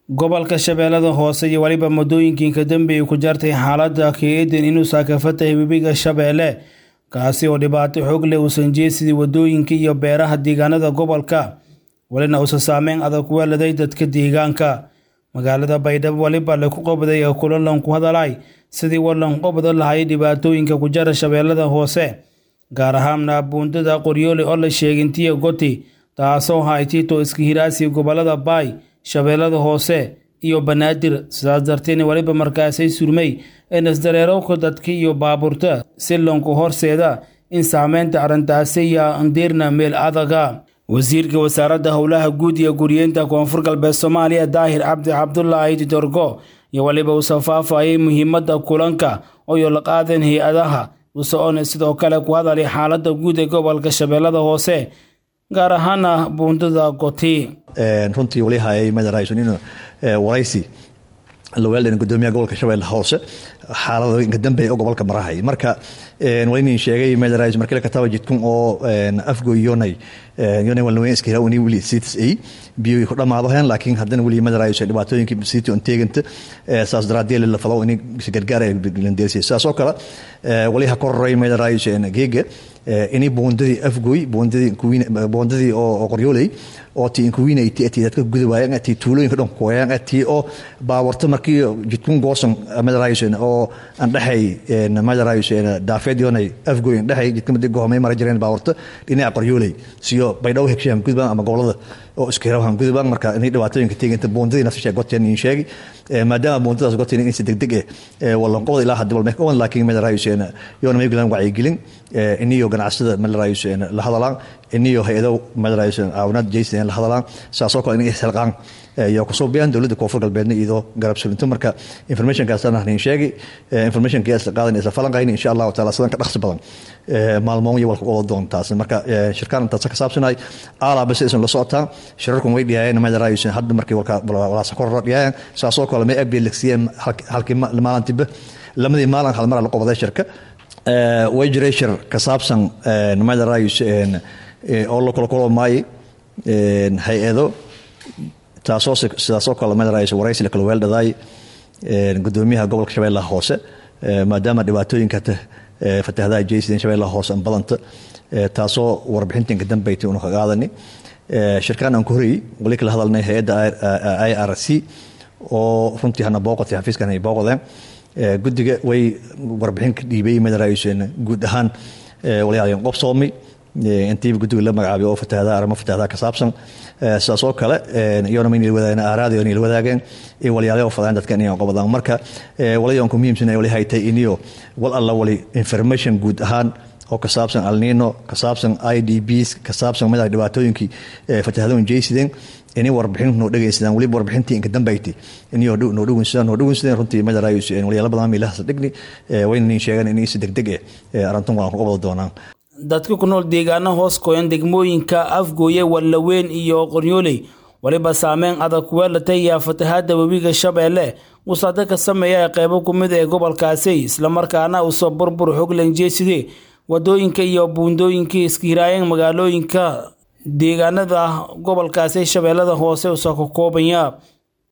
gobolka shabeellada hoose iyo weliba muddooyinkii ka dambeeyey ku jartay xaaladda ka-eedan inuu saakafatay webiga shabeelle kaasi oo dhibaato xoog leh uusan jeesidii waddooyinka iyo beeraha deegaanada gobolka welina uusan saameyn adag weeladay dadka deegaanka magaalada baydhabo weliba laku qabday ee kulan ku hadalay sidii walan qabda lahay dhibaatooyinka ku jara shabeellada hoose gaar ahaana buundada qoryoole oo la sheegintiya goti taasoo haytito iska hiraasi gobolada baay shabeellada hoose iyo banaadir sidaas darteed weliba markaasay surmay in isdareerowka dadka iyo baabuurta si lonku horseeda in saameynta arrintaasi iyo andiirna meel adaga wasiirka wasaaradda howlaha guud iyo guriyeynta koonfur galbeed soomaaliya daahir cabdi cabdulaahi didorgo iyo weliba uu safaafayay muhiimadda kulanka oo la qaadeen hay-adaha usoona sidoo kale ku hadalay xaaladda guud ee gobolka shabeellada hoose gaar ahaana buundada goti runtii wali hayay madarayson inuu waraysi laweeldhan gudoomiyaha gobolka shabeelle hoose xaaladooyinka dambe oo gobolka marahay marka walinin sheegay madarayson markii la kataba jidkun oo afgoy yonay yonay walnaweyn iska hira uni wili sitis ay biyo ku dhamaado heen laakiin haddana weli madarayson dhibaatooyinka siti on teeganta saas daraaddeed la falo in gargaar ay landeersay saas oo kale wali ha kororay madarayson geega ini boondadii afgoy boondadii boondadii oo qoryooley oo ti inkuwiinay ti ati dadka gudawaayaan ati tuulooyinka dhan kuwayaan ati oo baawarta markii jidkun goosan madarayson oo aan dhaxay madarayson daafeed yoonay afgoy aan dhaxay jidka madi gohomay mara jireen baawarta dhinaca qoryooley siyo baydhaw hegshahan gudbaan ama gobolada oo iska hirahan gudbaan marka inay dhibaatooyinka teeganta boondadii nafsasha goteen in sheegi maadaama boondadaas goteen in si degdeg eh walanqobada ilaa hadda walmeek owan laakiin madarayson yoona maygulan wacyigelin iniyo ganacsada madarayson la hadalaan iniyo hay-ado madarayson caawinaad jaysan la hadalaan saasoo kale inay isxilqaan iyo kusoo biyaan dowladda koonfur galbeedna iyadoo garab sulinto marka informationkaasana nin sheegi informationka isla qaadan isla falanqayn insha allahu taala sidan ka dhaqsi badan maalmoon iyo walka wada doontaas marka shirkaan intaas ka saabsanay aalaa bas isan la socotaa shirarkun way dhiyaayeen madarayson hadda markii walka walaasa korora dhiyaayeen saasoo kale may abdi lagsiyeen halkii maalintiba lamadii maalin hal mar la qobaday shirka way jiray shir ka saabsan madarays oo la kula kulamaayay hay-ado taasoo sidaasoo kale madarays waraysi la kala weeldhadaay gudoomiyaha gobolka shabeellaha hoose maadaama dhibaatooyinka fatahadaha jaysideen shabeellaha hoose an badanta taasoo warbixintinka dambeytay una ka qaadani shirkaan aan ku horeyey wali kala hadalnay hay-adda i r c oo runtii hana booqotay xafiiskan ay booqdeen guddiga way warbixin ka dhiibay madarayson guud ahaan waliyaalyan qobsoomay intiiba guddiga la magacaabay oo fatahadaha arrimo fatahadaha ka saabsan sidaas oo kale iyona ma inay wadaageen aaraadi inay wadaageen in waliyaalyo fadaan dadka inay qobadaan marka walayan ku muhiimsan wali haytay iniyo wal alla wali information guud ahaan oo ka saabsan alnino ka saabsan i d bs ka saabsan madaxa dhibaatooyinkii fatahadooyin jaysideen inay warbixin noo dhegaysadaan weliba warbixintii inka dambayti inay noo dhawinsadaan noo dhawinsadeen runtii madarayus walyaala badan miilahaas dhigni wayna nin sheegaan inay si degdeg eh arrintan waan ku qabada doonaan dadka ku nool deegaano hoos qoyan degmooyinka afgooye wallaweyn iyo qoryooley weliba saameyn adag kuweelatay yaa fatahaadda webiga shabeelle uu saada ka sameeya qeybo ku mid ee gobolkaasi islamarkaana uusoo burbur xoglan jeeside wadooyinka iyo buundooyinkii iska hiraayeen magaalooyinka deegaanada gobolkaasi shabeellada hoose usoo ka koobanya